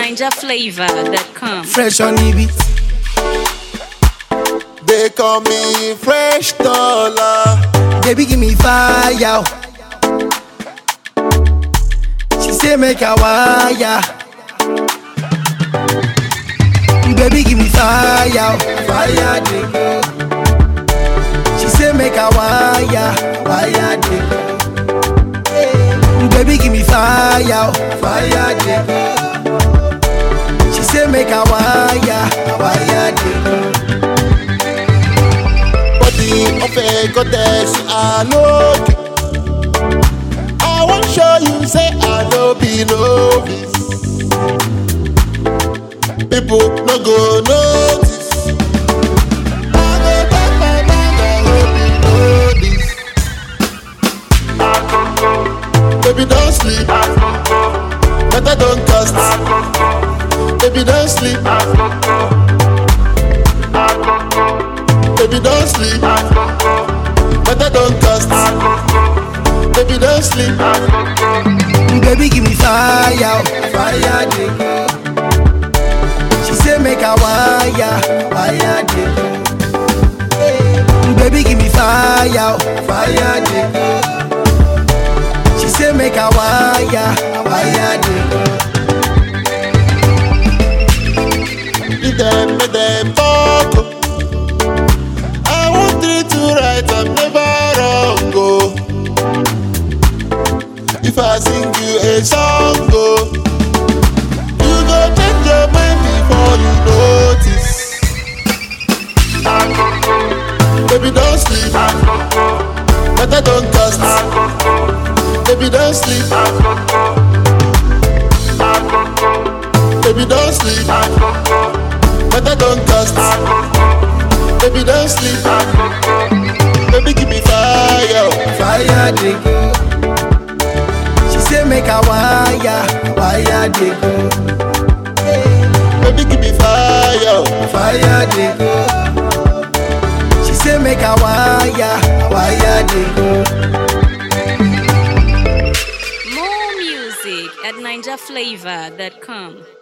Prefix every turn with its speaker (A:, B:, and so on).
A: NinjaFlavor.com.
B: Fresh on the beat.
C: They call me Fresh Dollar.
B: Baby, give me fire. She say make a wire. Baby, give me fire. Fire, dey go. She say make a wire. Wire, dey go. Baby, give me fire. Fire, dey go. She say make a wire. Wire, dey go.
C: Body of a goddess, I look. I won't show you, say I know be novice. People no go notice. I go back my mind, I hope you know this. Baby, don't sleep. Better don't cast. Baby, don't sleep. Baby, don't sleep. Better don't cast. Baby, don't sleep.
B: Baby, give me fire, fire, dey go. She say make a wire, wire, dey go. Baby, give me fire, fire, dey go. She say make a wire, wire, dey go.
C: Leave them, make them talk. oh. I want three to right, I'm never wrong. Oh. If I sing you a song, oh, you go change your mind before you notice. Baby, don't sleep. Better don't cast. Baby, don't sleep. Baby, don't sleep. Better don't cast. Baby, don't sleep. Baby, give me fire.
B: Fire, dey go. She say make a wire, wire, dey go.
C: Baby, give me fire.
B: Fire, dey go. She say make a wire, wire, dey go.
A: More music at NinjaFlavor.com.